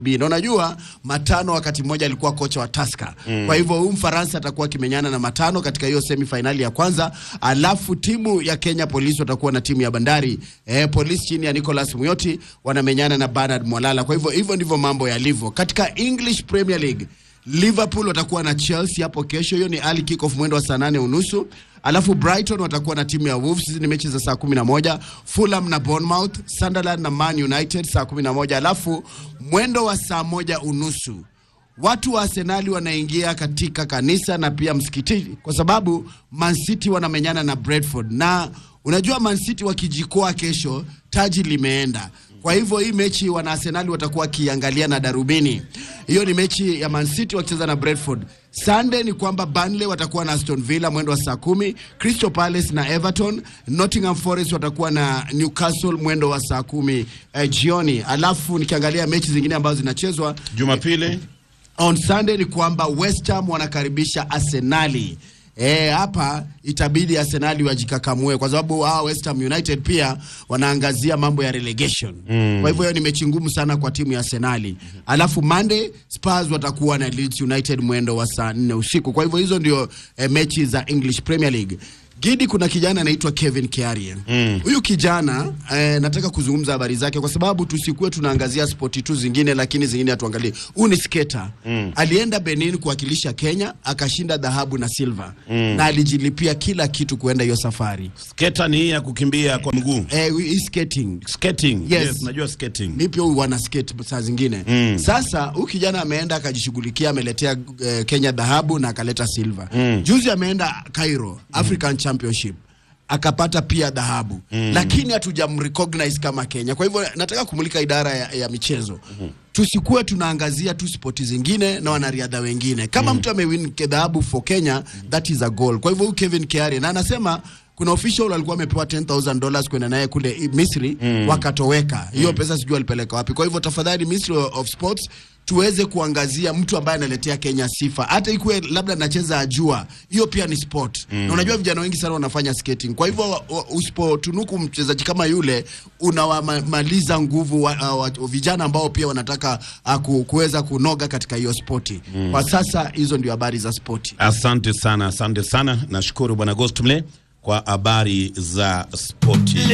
B. Na unajua Matano wakati mmoja alikuwa kocha wa Tusker. Mm. Kwa hivyo huyu Mfaransa atakuwa akimenyana na Matano katika hiyo semi finali ya kwanza, alafu timu ya Kenya Police watakuwa na timu ya Bandari. Eh, Police chini ya Nicholas Muyoti wanamenyana na Bernard Mwalala. Kwa hivyo hivyo ndivyo mambo yalivyo. Katika English Premier League Liverpool watakuwa na Chelsea hapo kesho. Hiyo ni early kick off mwendo wa saa nane unusu. Alafu Brighton watakuwa na timu ya Wolves. Hizi ni mechi za saa 11. Fulham na Bournemouth, Sunderland na Man United saa 11. Alafu mwendo wa saa moja unusu watu wa Arsenali wanaingia katika kanisa na pia msikitini kwa sababu Man City wanamenyana na Brentford, na unajua Man City wakijikoa kesho taji limeenda. Kwa hivyo hii mechi wana Arsenali watakuwa wakiangalia na darubini. Hiyo ni mechi ya Man City wakicheza na Brentford. Sunday ni kwamba Burnley watakuwa na Aston Villa mwendo wa saa kumi, Crystal Palace na Everton, Nottingham Forest watakuwa na Newcastle mwendo wa saa kumi eh, jioni. Alafu nikiangalia mechi zingine ambazo zinachezwa Jumapili on Sunday ni kwamba West Ham wanakaribisha Arsenali. Eh, hapa itabidi Arsenali wajikakamue kwa sababu hawa West Ham United pia wanaangazia mambo ya relegation. Mm. Kwa hivyo hiyo ni mechi ngumu sana kwa timu ya Arsenali. Alafu Monday Spurs watakuwa na Leeds United mwendo wa saa 4 usiku. Kwa hivyo hizo ndio eh, mechi za English Premier League. Gidi, kuna kijana anaitwa Kevin Kiarie. Huyu mm. kijana eh, nataka kuzungumza habari zake kwa sababu tusikuwe tunaangazia spoti tu zingine, lakini zingine hatuangalie. Huyu ni skater mm. alienda Benin kuwakilisha Kenya akashinda dhahabu na silver mm. na alijilipia kila kitu kuenda hiyo safari. sketa ni hii ya kukimbia kwa mguu Eh, hii skating skating. Yes. najua skating. mi pia huyu wana skate saa zingine mm. Sasa huyu kijana ameenda akajishughulikia, ameletea eh, Kenya dhahabu na akaleta silver mm. Juzi ameenda Cairo African Championship akapata pia dhahabu mm. Lakini hatujamrecognize kama Kenya. Kwa hivyo nataka kumulika idara ya, ya michezo mm Tusikuwe tunaangazia tu spoti zingine na wanariadha wengine. Kama mtu amewin dhahabu for Kenya, that is a goal. Kwa hivyo huyu Kevin Kiarie na anasema kuna official alikuwa amepewa 10000 dollars kwenda naye kule i- Misri mm. wakatoweka. Hiyo pesa sijui alipeleka wapi. Kwa hivyo tafadhali, Ministry of Sports tuweze kuangazia mtu ambaye analetea Kenya sifa, hata ikuwe labda nacheza ajua, hiyo pia ni sport mm. na unajua vijana wengi sana wanafanya skating. Kwa hivyo wa- wa- usipotunuku mchezaji kama yule unawamaliza nguvu wa, wa, wa, vijana ambao pia wanataka uh, ku, kuweza kunoga katika hiyo spoti mm. Kwa sasa hizo ndio habari za spoti. Asante sana, asante sana. Nashukuru bwana Ghost Mle kwa habari za spoti.